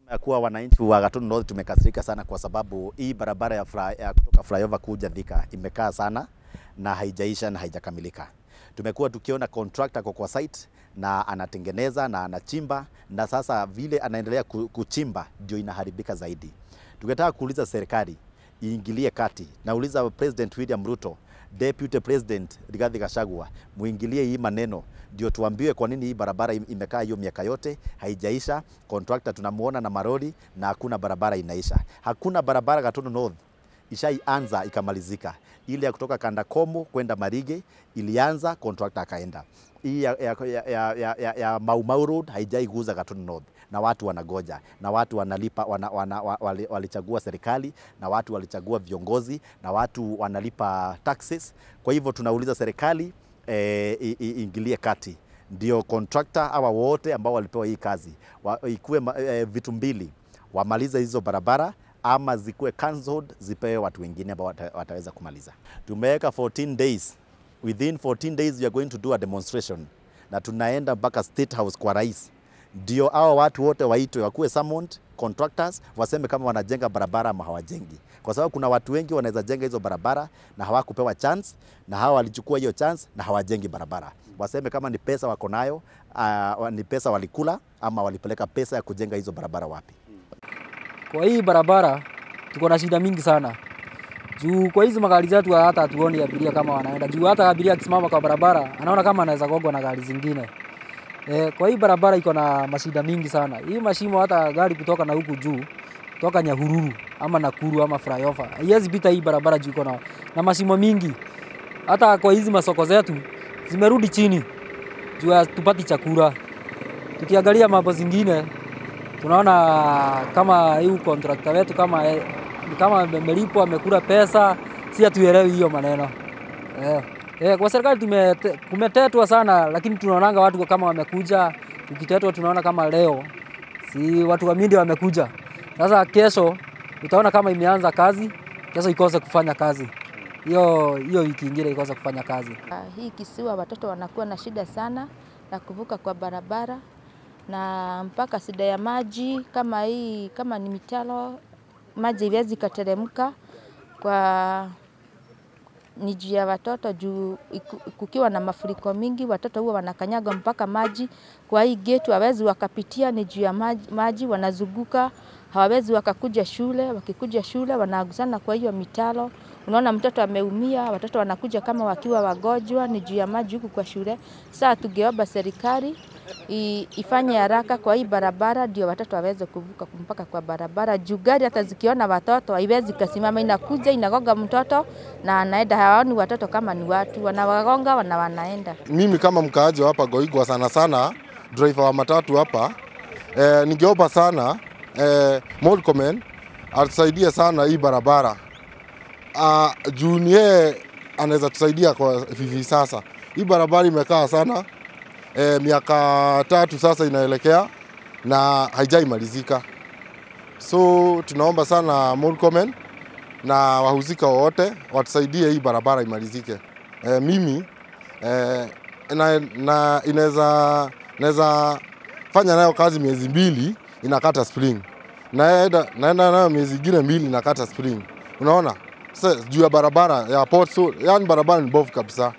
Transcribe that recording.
ya kuwa wananchi wa Gatunu North tumekasirika sana kwa sababu hii barabara ya, fly, ya kutoka flyover kuja Thika imekaa sana na haijaisha na haijakamilika. Tumekuwa tukiona contractor kwa kwa site na anatengeneza na anachimba, na sasa vile anaendelea ku- kuchimba ndio inaharibika zaidi. Tungetaka kuuliza serikali iingilie kati. Nauliza President William Ruto, Deputy President Rigathi Gachagua, muingilie hii maneno ndio tuambiwe kwa nini hii barabara im- imekaa hiyo miaka yote haijaisha. Contractor tunamuona na maroli na hakuna barabara inaisha. Hakuna barabara Gatunu North ishaianza ikamalizika. Ile ya kutoka Kandakomo kwenda Marige ilianza, contractor akaenda. Hii ya, ya, ya, ya, ya, ya, ya Mau Mau Road haijaiguza Gatunu North na watu wanagoja na watu wanalipa wana, wana, wa- wali, walichagua serikali na watu walichagua viongozi na watu wanalipa taxes. Kwa hivyo tunauliza serikali eh, i- i- iingilie kati ndio contractor hawa wote ambao walipewa hii kazi wa, ikuwe ma- eh, vitu mbili, wamalize hizo barabara ama zikuwe cancelled zipewe watu wengine ambao wata, wataweza kumaliza. Tumeweka 14 days, within 14 days we are going to do a demonstration na tunaenda mpaka State House kwa rais, ndio hao watu wote waitwe, wakuwe summoned contractors, waseme kama wanajenga barabara ama hawajengi, kwa sababu kuna watu wengi wanaweza jenga hizo barabara na hawakupewa chance, na hawa walichukua hiyo chance na hawajengi barabara. Waseme kama ni pesa wako nayo, uh, ni pesa walikula ama walipeleka pesa ya kujenga hizo barabara wapi. Kwa hii barabara tuko na shida mingi sana juu kwa hizi magari zetu hata hatuoni abiria kama wanaenda juu. Hata abiria akisimama kwa barabara anaona kama anaweza gongwa na gari zingine. E, kwa hii barabara iko na mashida mingi sana. Hii mashimo hata gari kutoka na huku juu kutoka Nyahururu ama Nakuru ama flyover haiwezi pita hii barabara juu iko na, na mashimo mingi. Hata kwa hizi masoko zetu zimerudi chini juu hatupati chakula. Tukiangalia mambo zingine tunaona kama hii contractor wetu kama eh, ni kama amelipwa amekula pesa, si hatuelewi hiyo maneno eh. Eh, kwa serikali tumete, kumetetwa sana, lakini tunaonanga watu kama wamekuja, tukitetwa tunaona kama leo si watu wa media wamekuja. Sasa kesho utaona kama imeanza kazi, kesho ikose kufanya kazi, hiyo hiyo wiki ingine ikose kufanya kazi. Ah, Hii kisiwa watoto wanakuwa na shida sana ya kuvuka kwa barabara na mpaka shida ya maji kama hii, kama ni mitalo, maji iwezi ikateremka kwa ni juu ya watoto juu iku- kukiwa na mafuriko mingi, watoto huwa wanakanyaga mpaka maji. Kwa hii gate hawezi wakapitia, ni juu ya maji, maji wanazunguka, hawawezi wakakuja shule. Wakikuja shule wanaagusana kwa hiyo mitalo. Unaona mtoto ameumia, watoto wanakuja kama wakiwa wagonjwa, ni juu ya maji huku kwa shule. Sasa tungeomba serikali i- ifanye haraka kwa hii barabara ndio watoto waweze kuvuka mpaka kwa barabara. Juu gari hata zikiona watoto haiwezi kasimama, inakuja inagonga mtoto na anaenda. Hawaoni watoto kama ni watu, wanawagonga na wanaenda. mimi kama mkaaji wa hapa Goigwa sana sana driver wa matatu hapa eh, ningeomba sana eh, Murkomen atusaidie sana hii barabara ah, juu ni yeye anaweza tusaidia kwa hivi sasa. Hii barabara imekaa sana eh, miaka tatu sasa inaelekea na haijaimalizika, so tunaomba sana Murkomen na wahusika wowote watusaidie hii barabara imalizike. Eh, mimi eh, na, na inaweza naweza fanya nayo kazi miezi mbili inakata spring, naenda naenda nayo miezi ingine mbili inakata spring. Unaona sasa juu ya barabara ya Port, so, yani barabara ni bovu kabisa.